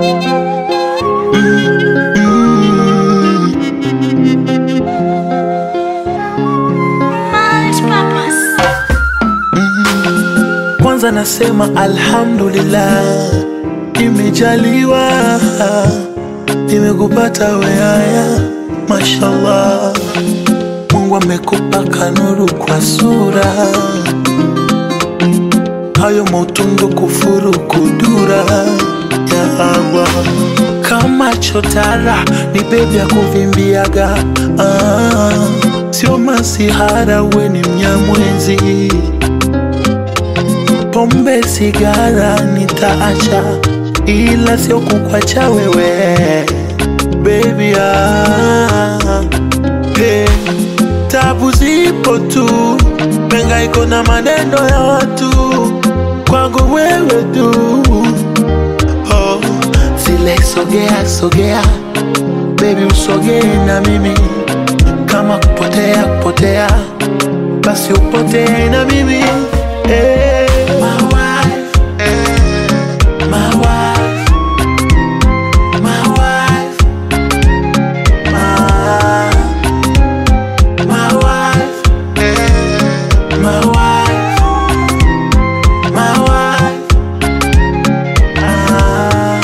Kwanza nasema alhamdulillah, nimejaliwa, nimekupata weaya, mashallah. Mungu amekupa kanuru kwa sura, hayo mautundu kufuru kudura ya Allah. Kama chotara ni bebi ya kuvimbiaga, ah, sio masihara, we ni mnyamwezi pombe, sigara nitaacha, ila sio kukwacha wewe baby. Ah, hey, tabu zipo tu, mengaiko na maneno ya watu, kwangu wewe tu. Oh, zile sogea sogea, baby usogee na mimi, kama kupotea kupotea, basi upotee na mimi hey. My wife, my wife, my wife, my, my wife, my wife, my wife. Ah.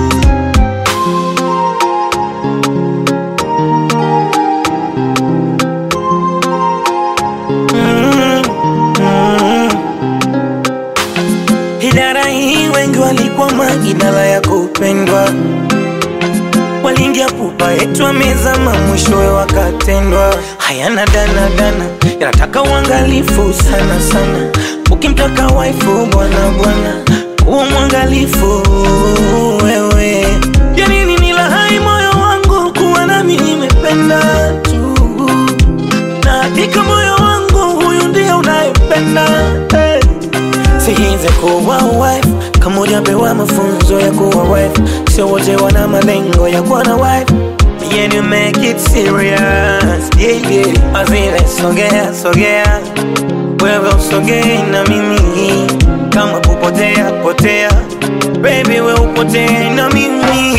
Idara hii wengi walikwama, idara ya kupendwa, waliingia pupa yetu wamezama, mwishowe wakatendwa. Hayana dana dana, yanataka uangalifu sana sana. Ukimtaka waifu bwana bwana, kuwa mwangalifu wewe. Ya nini nilahai moyo wangu kuwa nami nimependa tu, na hakika moyo wangu huyu ndiye unayependa hey. Sihize kuwa wife kama hujapewa mafunzo ya kuwa wife, sio wote wana malengo ya kuwa na wife. Yeah, you make it serious yeah, yeah. Azile sogea sogea, wewe usogee na mimi, kama kupotea potea, baby we upotee na mimi